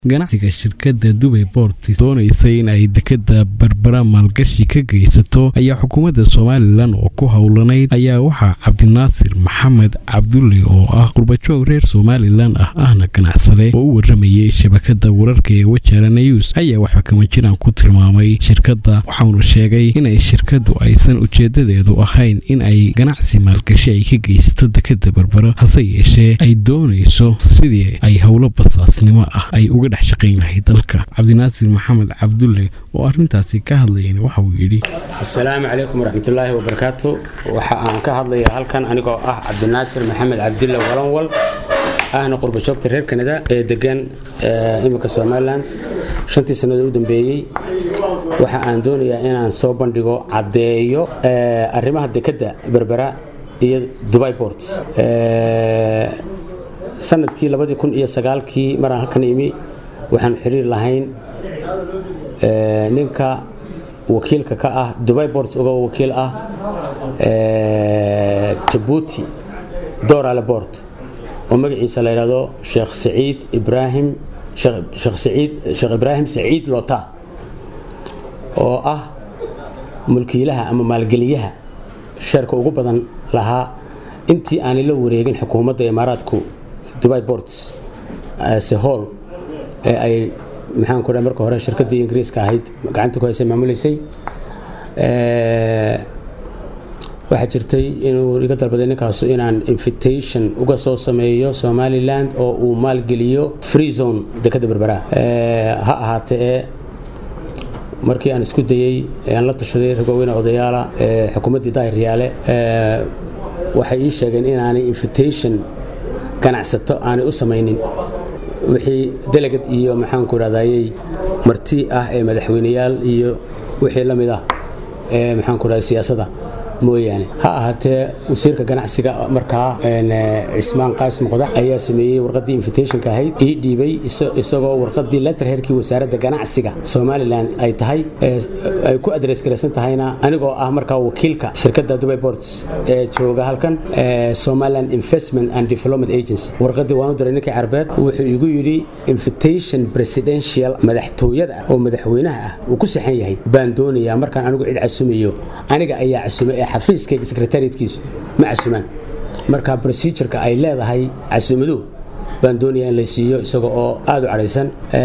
ganacsiga shirkadda dubay boortis doonaysay in ay dekada berbera maalgashi ka geysato ayaa xukuumadda somalilan oo ku howlanayd ayaa waxaa cabdinaasir maxamed cabdulle oo ah qurbajoog reer somalilan ah ahna ganacsade oo u waramayay shabakada wararka ee wajaara news ayaa waxba kama jiraan ku tilmaamay shirkadda waxauna sheegay inay shirkaddu aysan ujeedadeedu ahayn in ay ganacsi maalgashi ay ka geysato dekada berbera hase yeeshee ay doonayso sidii ay howlo basaasnimo ah ay uga dhex shaqayn lahayd dalka cabdinaasir maxamed cabdulle oo arintaasi ka hadlayan waxa uu yidhi asalaamu calaykum waraxmatullaahi wabarakaatu waxa aan ka hadlayaa halkan anigoo ah cabdinaasir maxamed cabdulle walanwal ahna qurbajoogta reer kanada ee degan iminka somalilan shantii sannadood u dambeeyey waxa aan doonayaa inaan soo bandhigo caddeeyo arrimaha dekadda berbera iyo dubai bort sanadkii labadii kun iyo sagaalkii maraan halkan imi waxaan xiriir lahayn ninka wakiilka ka ah dubai borts uga wakiil ah jabuuti dorale bort oo magaciisa la yidhahdo sheekh saciid ibraahim sheekh saciid sheekh ibraahim saciid lota oo ah mulkiilaha ama maalgeliyaha sheerka ugu badan lahaa intii aanay la wareegin xukuumadda imaaraadku dubai borts sehol ee ay maxaan ku dhahay marka hore shirkaddii ingiriiska ahayd gacanta ku haysay maamuleysay waxaa jirtay inuu iga dalbaday ninkaasu inaan invitation uga soo sameeyo somaliland oo uu maalgeliyo free zone dekadda berbera ha ahaatee ee markii aan isku dayey aan la tashaday rag waaweyne odayaala xukuumaddii daahir riyaale waxay ii sheegeen inaanay invitation ganacsato aanay u samaynin wixii delegad iyo maxaanku idhahdayey marti ah ee madaxweyneyaal iyo wixii la mid ah ee maxaanku idhahda siyaasadda mooyaane ha ahaatee wasiirka ganacsiga markaa cismaan qaasim qodax ayaa sameeyey warqaddii invitationka ahayd ii dhiibay isagoo warqaddii letterherkii wasaaradda ganacsiga somaliland ay tahay ay ku adres garaysan tahayna anigoo ah markaa wakiilka shirkadda dubai ports ee jooga halkan somaliland investment and development agency warqaddii waanu diray ninkii carbeed wuxuu igu yidhi invitation presidential madaxtooyada oo madaxweynaha ah uu ku saxan yahay baan doonayaa markaan anigu cid casumayo aniga ayaa casumay ee xafiiskayga sekretariatkiisu ma casumaan marka procedureka ay leedahay casuumaduhu baan doonaya in la siiyo isaga oo aada u cadhaysan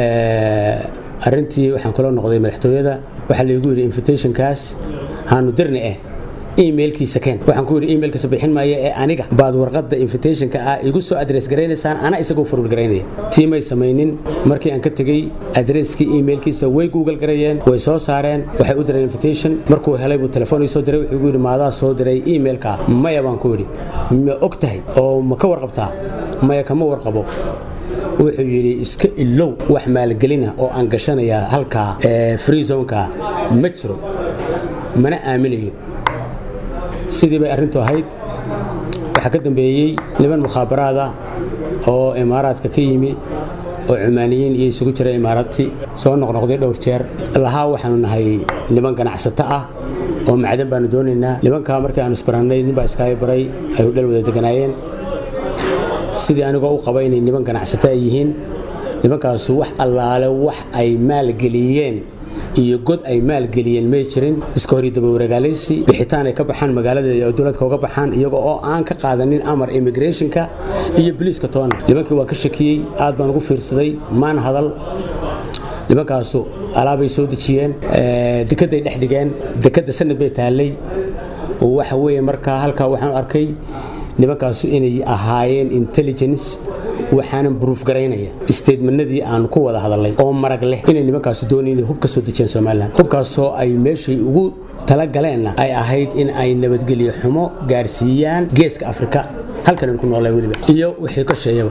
arintii waxaan kula noqday madaxtooyada waxaa laygu yidhi invitationkaas haanu dirni eh emailkiisa keen waxaan ku yidhi emailkiisa bixin maayo ee aniga baad warqadda invitationka ah igu soo adres garaynaysaan ana isagoo forward garaynaya tii may samaynin markii aan ka tegey adreskii emailkiisa way google garayeen way soo saareen waxay u direen invitation markuu helay buu telefoon ii soo diray wuxuu igu yidhi maadaa soo diray emailka maya baan ku yidhi ma og tahay oo ma ka warqabtaa maya kama warqabo wuxuu yidhi iska ilow wax maalgelina oo aan gashanayaa halkaa free zonka ma jiro mana aaminayo sidii bay arrintu ahayd waxaa ka dambeeyey niman mukhaabaraad ah oo imaaraadka ka yimi oo cumaaniyiin iyo isugu jira imaaraadti soo noqnoqday dhowr jeer lahaa waxaanu nahay niman ganacsato ah oo macdan baanu doonaynaa nimankaa markii aanu isbarannay ninbaa iskaaga baray ay hudhal wada deganaayeen sidii anigoo u qaba inay niman ganacsato ay yihiin nimankaasu wax allaale wax ay maalgeliyeen iyo god ay maalgeliyeen may jirin iska hor daba wareegaalaysi bixitaan ay ka baxaan magaaladeeda oo dowladka uga baxaan iyaga oo aan ka qaadanin amar immigrationka iyo boliiska toona nimankii waan ka shakiyey aad baan ugu fiirsaday maan hadal nimankaasu alaabay soo dejiyeen dekedday dhex dhigeen dekedda sanad bay taallay waxa weeye markaa halkaa waxaan arkay nimankaasu inay ahaayeen intelligence waxaanan buruuf garaynaya isteedmanadii aan ku wada hadalay oo marag leh inay nimankaasu doonay inay hub ka soo dejiyeen somalilan hubkaasoo ay meeshay ugu talagaleenna ay ahayd in ay nabadgelyo xumo gaarsiiyaan geeska afrika halkan ku noolay weliba iyo wixii ka sheeyaba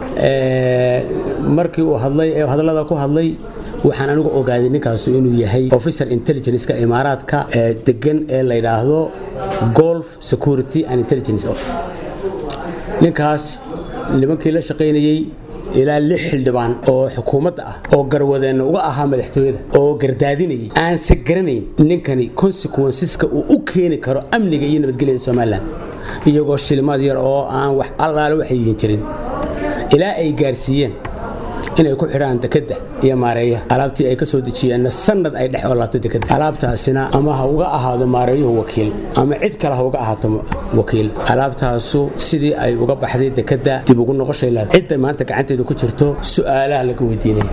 markii uu hadlay ee hadallada ku hadlay waxaan anigu ogaaday ninkaasu inuu yahay officer intelligenceka imaaraadka ee degan ee la yidhaahdo golf security and intelligence ninkaas nimankii la shaqaynayey ilaa lix xildhibaan oo xukuumadda ah oo garwadeenna uga ahaa madaxtooyada oo gardaadinayay aanse garanayn ninkani consequenceska uu u keeni karo amniga iyo nabadgelyada somalilan iyagoo shilimaad yar oo aan wax allaale waxay yihin jirin ilaa ay gaarsiiyeen inay ku xidhaan dekadda iyo maareeya alaabtii ay ka soo dejiyeenna sanad ay dhex olaabto dekadda alaabtaasina ama ha uga ahaado maareeyuhu wakiil ama cid kale ha uga ahaato wakiil alaabtaasu sidii ay uga baxday dekadda dib ugu noqoshay leedahay cidda maanta gacanteeda ku jirto su'aalaha laga weydiinaya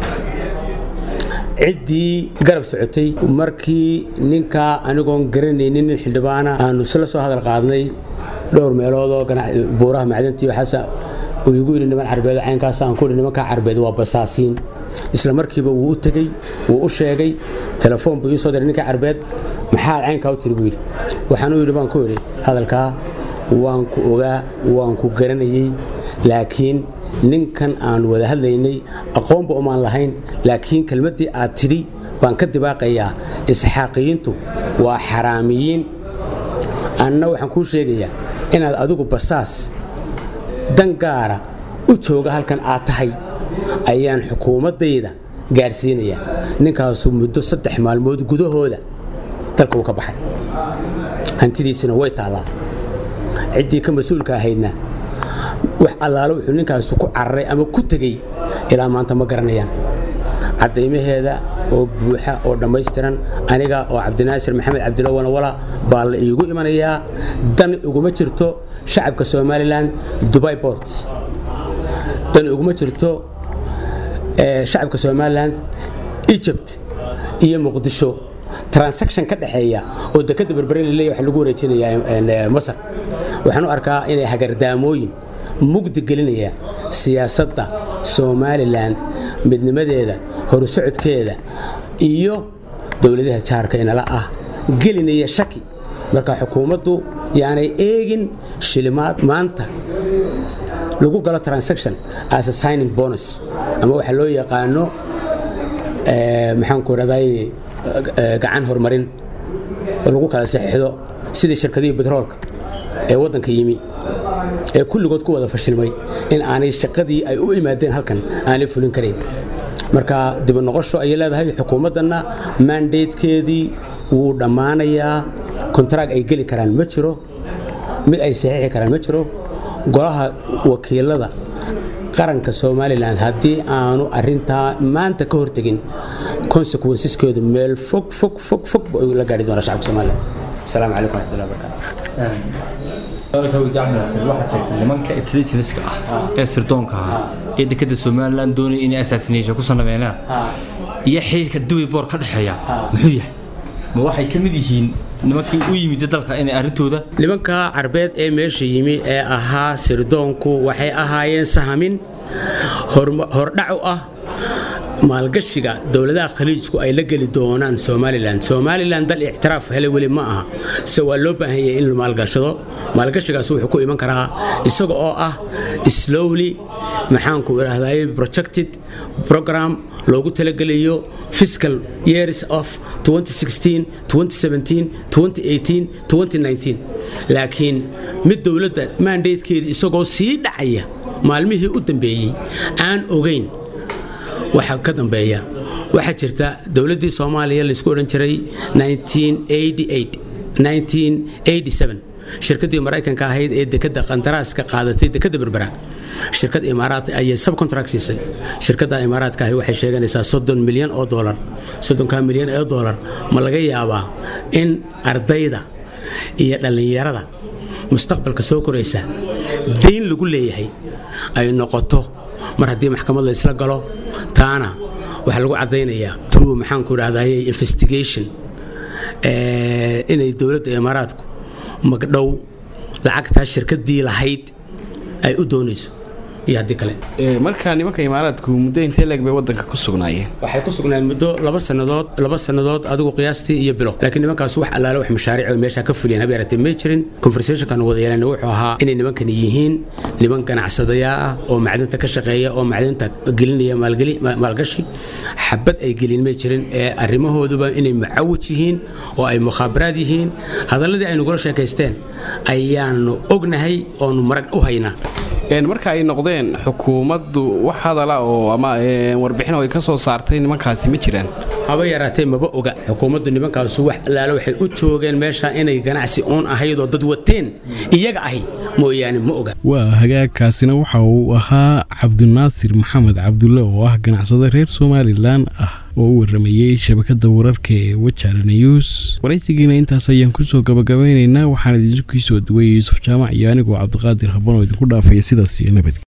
ciddii garab socotay markii ninkaa anigoon garanaynin nin xildhibaana aanu isla soo hadal qaadnay dhowr meeloodoo buuraha macdantii waxaas uu igu yidhi niman carbeed caynkaas aan ku yidhi nimankaa carbeed waa basaasiin isla markiiba wuu u tegey wuu u sheegay telefoon buu ii soo diray ninka carbeed maxaa caynkaa u tiri buu yidhi waxaan u yidhi baan ku yidhi hadalkaa waan ku ogaa waan ku garanayey laakiin ninkan aan wada hadlaynay aqoonba umaan lahayn laakiin kelmaddii aad tidhi baan ka dibaaqayaa isxaaqiyiintu waa xaraamiyiin anna waxaan kuu sheegayaa inaad adigu basaas dan gaara u jooga halkan aad tahay ayaan xukuumaddayda gaadhsiinayaa ninkaasu muddo saddex maalmood gudahooda dalka uu ka baxay hantidiisina way taallaa ciddii ka mas-uulka ahaydna wax allaalo wuxuu ninkaasu ku cararay ama ku tegey ilaa maanta ma garanayaan caddaymaheeda oo buuxa oo dhammaystiran aniga oo cabdinaasir maxamed cabdilo walawala baa la iigu imanayaa dan iguma jirto shacabka somalilan dubai borts dan iguma jirto shacabka somalilan egypt iyo muqdisho transaction ka dhexeeya oo dekadda berbere laleeya wax lagu wareejinayaa masar waxaan u arkaa inay hagardaamooyin mugdi gelinaya siyaasadda somalilan midnimadeeda horusocodkeeda iyo dowladaha jaarka inala ah gelinaya shaki marka xukuumaddu yaanay eegin shilimaad maanta lagu galo transaction as a signing bonus ama waxa loo yaqaano maxaanku raday gacan horumarin oo lagu kala saxiixdo sidii shirkadihii betroolka ee waddanka yimi ee kulligood ku wada fashilmay in aanay shaqadii ay u imaadeen halkan aanay fulin karayn marka dibanoqosho ayay leedahay xukuumaddanna maandaydkeedii wuu dhammaanayaa kontarag ay geli karaan ma jiro mid ay saxiixi karaan ma jiro golaha wakiilada qaranka somalilan haddii aanu arintaa maanta ka hortegin consequenceskeedu meel fog fog fog fog la gaari doona shacabka somalilan asalaamu calaykum waraxmatullahi wabarakaatu waxaad sheegtay nimanka intelligenska ah ee sirdoonka ahaa ee dekada somalilan doonaya inay assassination ku sameeyaan iyo xiriirka dubai boor ka dhexeeya muxuu yahay ma waxay ka mid yihiin nimankii u yimid dalka inay arrintooda nimanka carbeed ee meesha yimi ee ahaa sirdoonku waxay ahaayeen sahamin hordhac u ah maalgashiga dowladaha khaliijku ay la geli doonaan somalilan somalilan dal ictiraaf hele weli ma aha se waa loo baahan yahay in la maalgashado maalgashigaas wuxuu ku iman karaa isaga oo ah slowly maxaanku idhaahday projected program loogu talagelayo fiscal years of 2016 2017 2018 2019 laakiin mid dowladda maandaydkeeda isagoo sii dhacaya maalmihii u dambeeyey aan ogayn waxa ka dambeeya waxaa jirta dowladdii soomaaliya laysku odhan jiray shirkaddii maraykanka ahayd ee dekadda qandaraaska qaadatay dekadda berbera shirkad imaaraad ayay subcontract siisay shirkadda imaaraadka ahi waxay sheeganaysaa soddon milyan oo dolar soddonka milyan oo dolar ma laga yaabaa in ardayda iyo dhallinyarada mustaqbalka soo koraysa dayn lagu leeyahay ay noqoto mar haddii maxkamad la isla galo taana waxaa lagu caddaynayaa true maxaanku idhahdaye investigation inay dowladda imaaraadku magdhow lacagtaa shirkaddii lahayd ay u doonayso iyo haddii kale markaa nimanka imaaraadku muddo intee leeg bay wadanka ku sugnaayeen waxay ku sugnaan muddo laba sannadood laba sannadood adigu qiyaastii iyo bilo laakiin nimankaas wax allaale wax mashaariic oo meesha ka fuliyeen haba yaratee may jirin conversationkan wada yeelana wuxuu ahaa inay nimankani yihiin niman ganacsadayaa ah oo macdinta ka shaqeeya oo macdinta gelinaya maalgeli maalgashi xabad ay gelin may jirin ee arrimahooduba inay mucawij yihiin oo ay mukhaabaraad yihiin hadalladii ay nagula sheekaysteen ayaanu ognahay oonu marag u haynaa marka ay noqdeen xukuumaddu wax hadala oo ama warbixin oo ay ka soo saartay nimankaasi ma jiraan haba yaraatee maba oga xukuumaddu nimankaasu wax allaale waxay u joogeen meesha inay ganacsi uun ahaydoo dad wateen iyaga ahi mooyaane ma oga waa hagaagkaasina waxa uu ahaa cabdinaasir maxamed cabdulle oo ah ganacsade reer somalilan ah oo u waramayey shabakada wararka ee wajaale news waraysigiina intaas ayaan kusoo gabagabeynaynaa waxaan idinkiisoo duwayay yuusuf jaamac iyo anigoo cabdiqaadir habban oo idinku dhaafaya sidaas iyo nabad